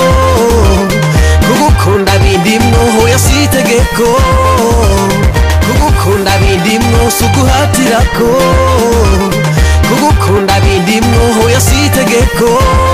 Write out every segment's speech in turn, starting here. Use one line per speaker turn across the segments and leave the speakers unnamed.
kugukunda bindimwo hoya si itegeko kugukunda bindimwo si uguhatirako kugukunda bindimwo hoya si itegeko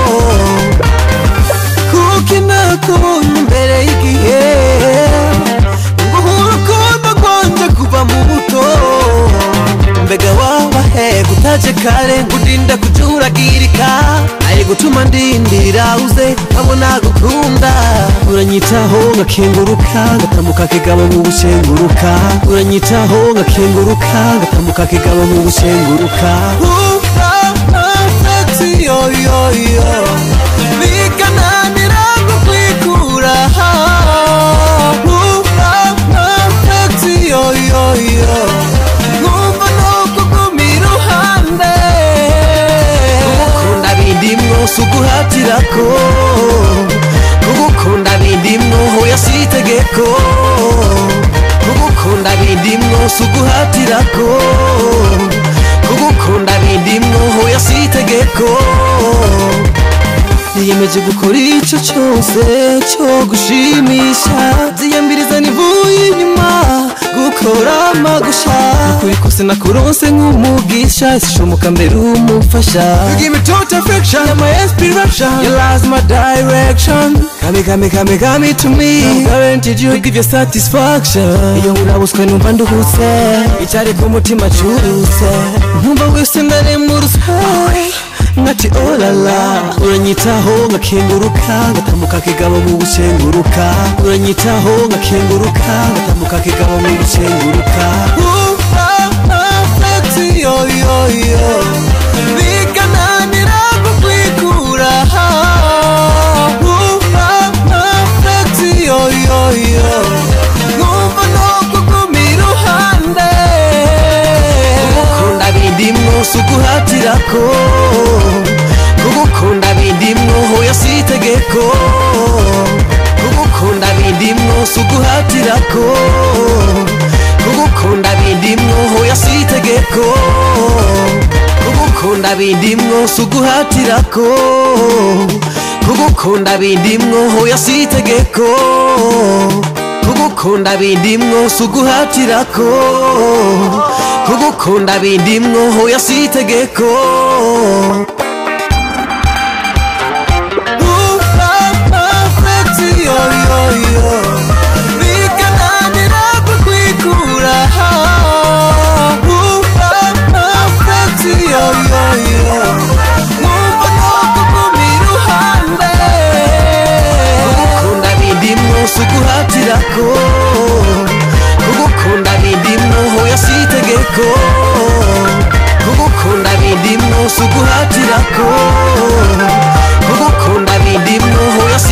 kuko inakubonye imbere y'igihe nguha urukundo rwanje kuva mu buto mbega waba he gutaje kare ngudinda kujuragirika ari gutuma ndindira uze nkabona gukunda uranyitaho ngakenguruka ngatambuka kigabo mu bushenguruka uranyitaho ngakenguruka ngatambuka kigabo mu bushenguruka yoyoyo bikananira kukwikura yoyoyo nkumva nokuguma iruhande kugukunda bindimwo si uguhatirako kugukunda bindimwo hoya si itegeko kugukunda bindimwo si uguhatirako kugukunda bindimwo hoya si itegeko niyemeje gukora ico cose co gushimisha ziyambiriza nivuye inyuma gukora amagusha ukuri kose nakuronse nk'umugisha ishomoka mbere umufasha You give me total affection You're my inspiration Your love's my direction Kame kame kame kame to me I'm guaranteed you give your satisfaction Iyo urabuswe numva nduhutse Icyari ku mutima curutse Nkumva wese ndaremurutse nkati olala uranyitaho ngakenguruka ngatambuka kigabo mu bushenguruka uranyitaho ngakenguruka ngatambuka kigabo mu bushenguruka yoyoyo bikananira kukwikura yoyoyo nkumva nokuguma iruhande kugukunda bindimwo si uguhatirako kugukunda bindimwo hoya si itegeko kugukunda bindimwo si uguhatirako kugukunda bindimwo hoya si itegeko kugukunda bindimwo si uguhatirako kugukunda bindimwo hoya si itegeko kugukunda bindimwo si uguhatirako kugukunda bindimwo hoya si itegeko bikananira kukwikura nkumva nokuguma iruhande kugukunda bindimwo si uguhatirako kugukunda bindimwo hoya si itegeko kugukunda bindimwo si uguhatirako kugukunda bindimwo hoya si